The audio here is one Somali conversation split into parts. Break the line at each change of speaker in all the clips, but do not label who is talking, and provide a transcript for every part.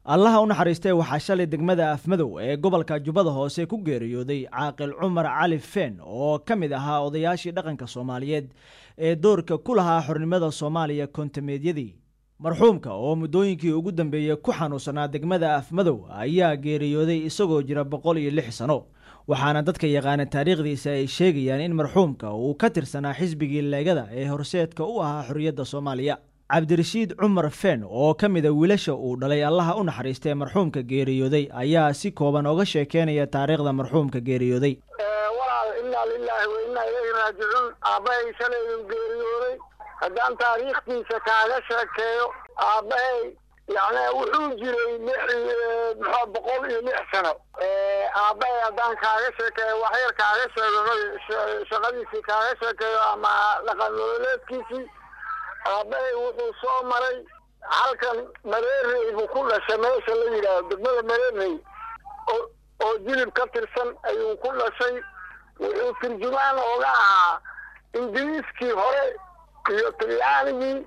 allaha u naxariistay waxaa shalay degmada afmadow ee gobolka jubbada hoose ku geeriyooday caaqil cumar cali feen oo ka mid ahaa odayaashii dhaqanka soomaaliyeed ee doorka ku lahaa xornimada soomaaliya kontameedyadii marxuumka oo muddooyinkii ugu dambeeyey ku xanuunsanaa degmada afmadow ayaa geeriyooday isagoo jira boqol iyo lix sano waxaana dadka yaqaana taariikhdiisa ay sheegayaan in marxuumka uu ka tirsanaa xisbigii leegada ee horseedka u ahaa xorriyadda soomaaliya cabdirashiid cumar feen oo ka mida wiilasha uu dhalay allaha u naxariistay marxuumka geeriyooday ayaa si kooban oga sheekeynaya taariikhda marxuumka geeriyooday
walaal innaa lilaahi wa innaa ilayhi raajicuun aabbahay shalay uu geeriyooday haddaan taariikhdiisa kaaga sheekeeyo aabbahay yani wuxuu jiray lix muxua boqol iyo lix sano aabbahay haddaan kaaga sheekeeyo waxyar kaaga sheego shaqadiisii kaaga sheekeeyo ama dhaqan nololeedkiisii aabbahay wuxuu soo maray halkan mareerey buu ku dhashay meesha la yidhaahdo degmada mareerey oo oo jilib ka tirsan ayuu ku dhashay wuxuu turjumaan ooga ahaa ingiriiskii hore iyo talyaanigii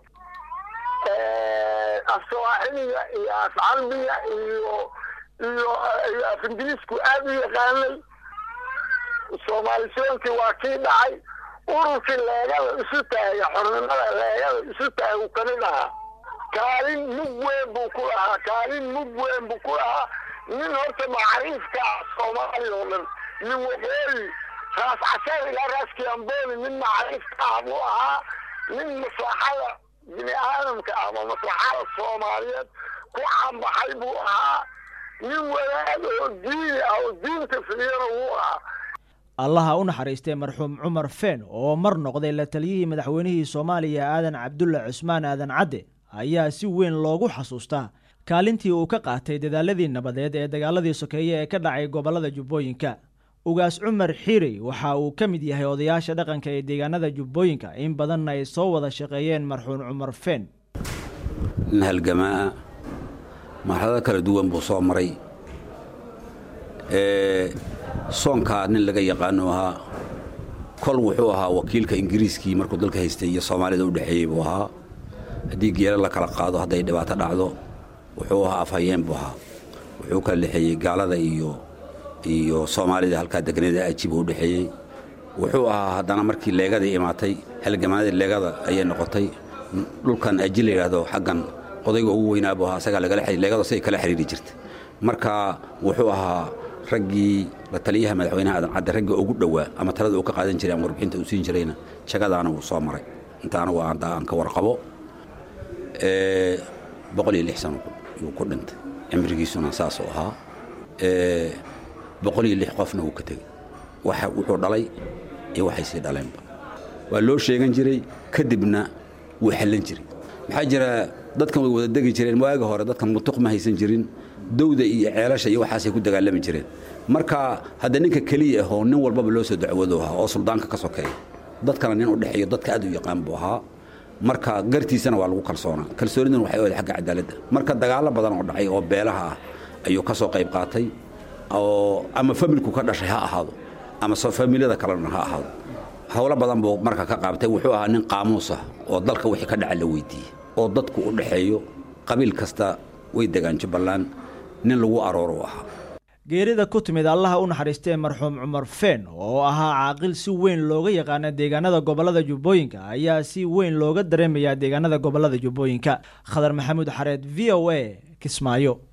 af sawaaxiliga iyo af carbiga iyo iyo iyo af ingiriisku aada u yaqaanay soomaalisoonkii waa kii dhacay ururkii leegada isu taaga xornimada leegada isu taagu kamid ahaa kaalin mug weyn buu ku lahaa kaalin mug weyn buu ku lahaa nin horta macriifka ah soomaaliya oo dhan nin waqooyi raas casar ilaa raaskii amboni nin macriifka ah buu ahaa nin maslaxada bini aadamka ama maslaxada soomaaliyeed ku cambaxay buu ahaa nin wadaad oo diini ah oo diinta filiyana wuu ahaa
allaha u naxariistay marxuum cumar feen oo mar noqday la taliyihii madaxweynihii soomaaliya aadan cabdulla cusmaan aadan cadde ayaa si weyn loogu xasuustaa kaalintii uu ka qaatay dadaaladii nabadeed ee dagaaladii sokeeye ee ka dhacay gobollada jubbooyinka ugaas cumar xiirey waxa uu ka mid yahay odayaasha dhaqanka ee deegaanada jubbooyinka in badanna ay soo wada shaqeeyeen marxuum cumar feen
nin halgamaa marxalado kala duwan buu soo maray soonkaa nin laga yaqaano ahaa kol wuxuu ahaa wakiilka ingiriiskii markuu dalka haystay iyo soomaalida u dhexeeyey buu ahaa haddii geelo la kala qaado hadday dhibaato dhacdo wuxuu ahaa afhayeen buu ahaa wuxuu kala dhexeeyey gaalada iyo iyo soomaalida halkaa deganada ajiba u dhexeeyey wuxuu ahaa haddana markii leegadii imaatay halgamaanadii leegada ayay noqotay dhulkan aji la yidhaahdo xaggan odayga ugu weynaa buu ahaa asagaa lagala leegado say kala xiriiri jirta marka wuxuu ahaa raggii la taliyaha madaxweynaha aadan cadde raggii ugu dhowaa ama talada uu ka qaadan jiray ama warbixinta uu siin jirayna jagadaana wuu soo maray inta anagu aan ka warqabo boqol iyo lix sano yuu ku dhintay cimrigiisuna saasuu ahaa boqol iyo lix qofna wuu ka tegey wuxuu dhalay iyo waxay sii dhaleenba waa loo sheegan jiray kadibna wuu xallan jiray maxaa jira dadkan way wada degi jireen waaga hore dadkan mutuq ma haysan jirin dawda iyo ceelasha iyo waxaasay ku dagaalami jireen marka hadda ninka keliya ahoo nin walbaba loo soo dacwado ahaa oo suldaanka ka sokeeya dadkana nin u dhexeeyo dadka aad u yaqaan buu ahaa marka gartiisana waa lagu kalsoonaa kalsooniduna waxay oday xagga cadaaladda marka dagaallo badan oo dhacay oo beelaha ah ayuu ka soo qayb qaatay oo ama familku ka dhashay ha ahaado ama familada kalena ha ahaado howlo badan buu marka ka qaabtay wuxuu ahaa nin qaamuus ah oo dalka wixii ka dhaca la weydiiyey oo dadku u dhexeeyo qabiil kasta way degaan jubbaland nin lagu arooro u ahaa
geerida ku timid allaha u naxariistee marxuum cumar feen oo ahaa caaqil si weyn looga yaqaana deegaanada gobollada jubbooyinka ayaa si weyn looga dareemayaa deegaanada gobollada jubbooyinka khadar maxamuud xareed v o a kismaayo